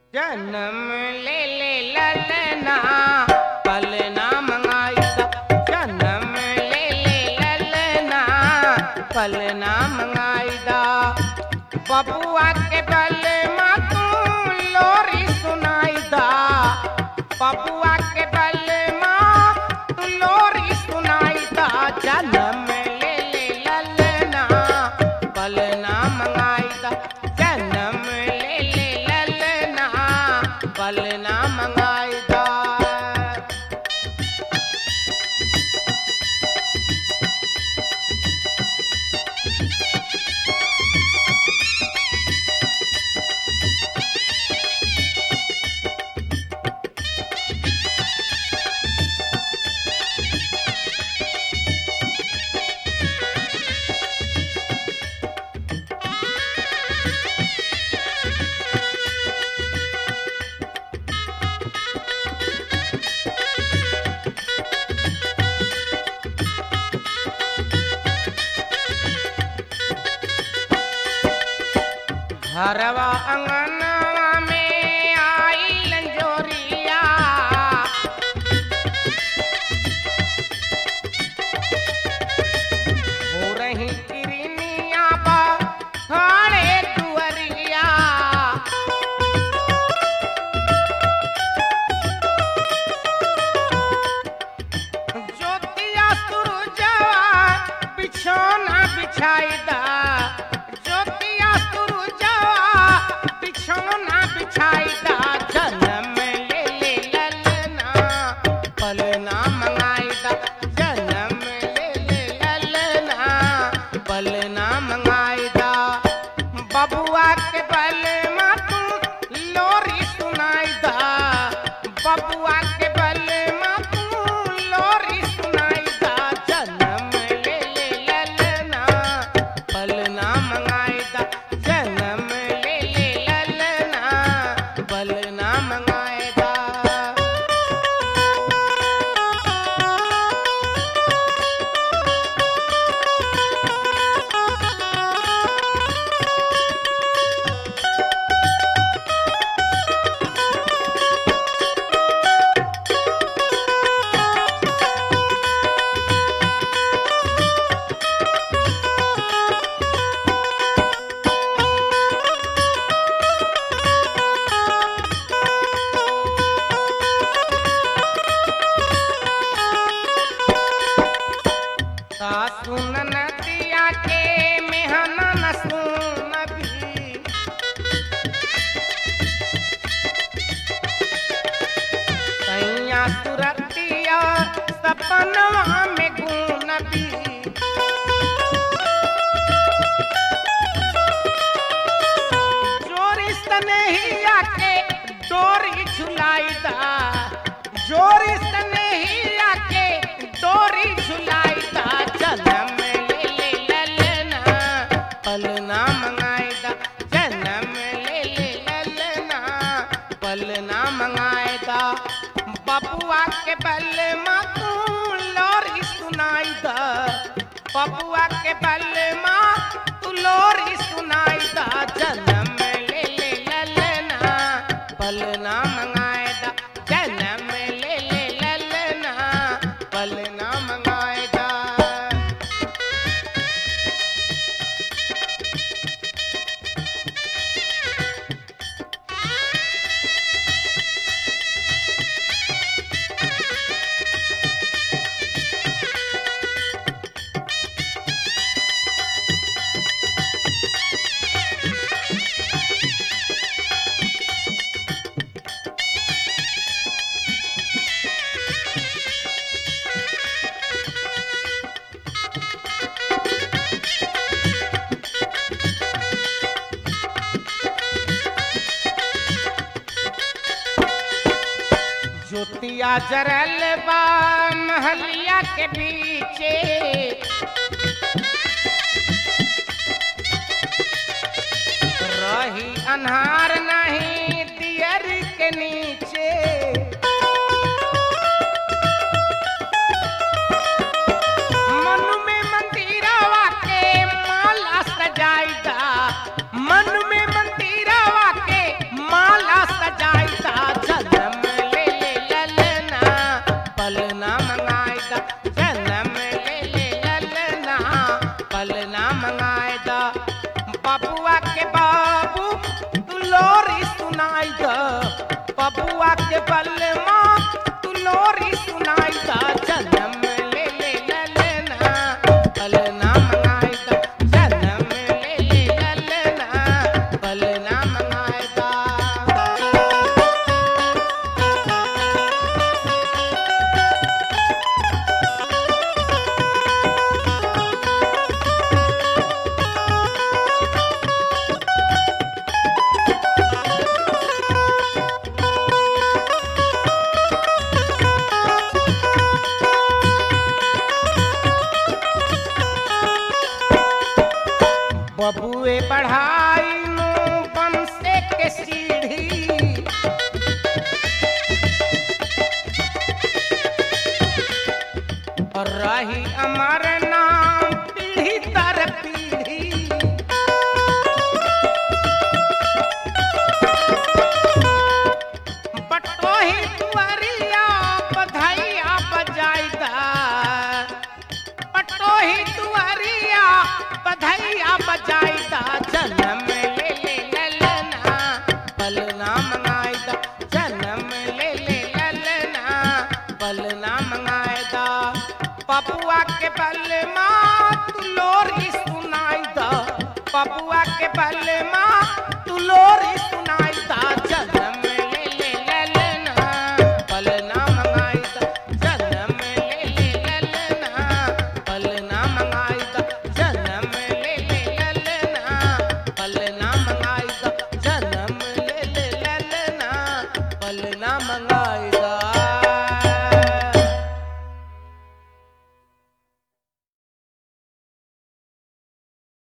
जन्म ले ले ललना पलना मंगाईदा जन्म ले ले ललना पलना मंगाईदा बबुआ के बल तू लोरी सुनाईदा बबुआ के बल तू लोरी सुनाईदा जन्म ले ले ललना पलना मंगाईदा जन्म ले ले ललना पलना मंगाईदा घरवा अंगनवा में आई लंजोरिया हो रही किरनिया बा खाड़े दुअरिया ज्योतिया सुरजवा बिछौना बिछाईदा ज्योतिया सुरजवा बिछौना बिछाईदा जन्म ले ले ललना पलना मंगाईदा जन्म ले ले ललना पलना मंगाईदा बबुआ के बल तू लोरी सुनाईदा बबुआ के बल तू लोरी सुनाईदा जन्म ले ले ललना पलना मंगाईदा जन्म ले ले ललना पलना मंगाईदा सासु ननदिया के मेहना न सुन भी सैया सुरतिया सपनवा में गुन भी जोरी स्नेहिया के डोरी झुलाईदा जोरी स्नेहिया के डोरी झुलाईदा जन्म ले ले ललना पलना मंगाईदा जन्म ले ले ललना पलना मंगाईदा बबुआ के बल तू लोरी सुनाईदा बबुआ के बल तू लोरी सुनाईदा जन्म ले ले ललना पलना मंगाईदा जन्म ले ले ललना पलना मंगाईदा ज्योतिया जरल बा महलिया के बीचे रही अन्हार नहीं दियर के नीचे मन में मंदिरवा के माला सजाईदा मन में मंदिरवा के माला सजा रही अमर नाम पीढ़ी दर पीढ़ी बटोही दुआरिया बधाइया बजाइदा पटोही दुआरिया बधाइया बजाइदा जन्म ले ले ललना पलना मंगाइदा जन्म ले ले ललना पलना मंगाइदा पपुआ के बलमा तू लोरी सुनाइदा पपुआ के बलमा तू लोरी सुनाइदा जन्म ले ले ललना पलना मंगाइदा जन्म ले ले ललना पलना मंगाइदा जन्म ले ले ललना पलना मंगाइदा जन्म ले ले ललना पलना मंगा